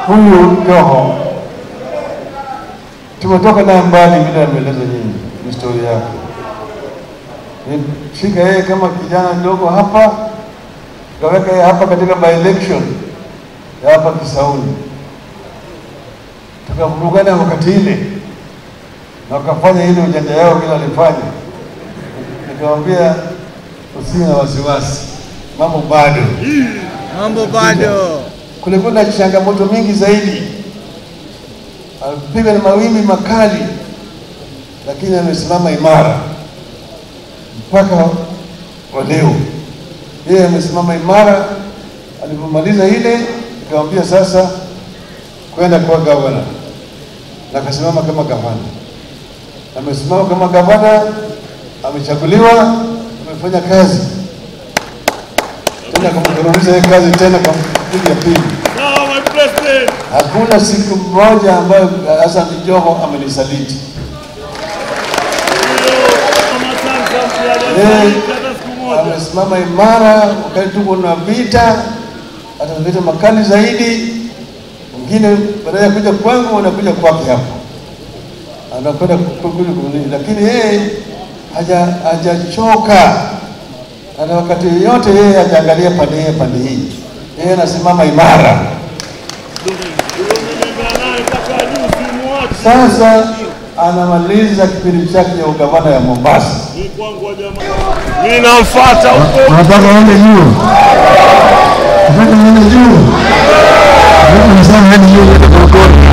huyu Joho tumetoka naye mbali, vile ameeleza nyinyi historia yake. Nifika yeye kama kijana mdogo hapa, tukaweka yeye hapa katika by election ya hapa Kisauni, tukavurugana wakati ile na wakafanya ile ujanja yao kila walifanya. Nikamwambia usiwe na wasiwasi, mambo bado Mambo bado. kulikuwa na changamoto mingi zaidi, alipigwa na mawimbi makali, lakini amesimama imara mpaka wa leo. Yeye amesimama imara. Alipomaliza ile, nikamwambia sasa kwenda kwa gavana, na akasimama kama gavana. Amesimama kama gavana, amechaguliwa, amefanya kazi tena, kumturudiza yeye kazi tena kwa kipindi ya pili. Sawa, my president. Hakuna siku moja ambayo Hassan Joho amenisaliti. Mama Samson Yeye hajasaliti hata siku moja. amesimama imara wakati tuko na vita, ataleta makali zaidi. Wengine badala ya kuja kwangu wanakuja kwake hapa, anakwenda kukuja kunini, lakini yeye haja hajachoka. Hata wakati yote yeye hajaangalia pande hii pande hii, yeye anasimama imara. Umenembea naye mpaka juu, simuachi. Sasa anamaliza kipindi chake cha ugavana ya Mombasa. Ni kwangu wa jamaa. Mimi namfuata huko. Nataka uende juu, nataka uende juu, nataka nisema hadi juu, uende Korokoro.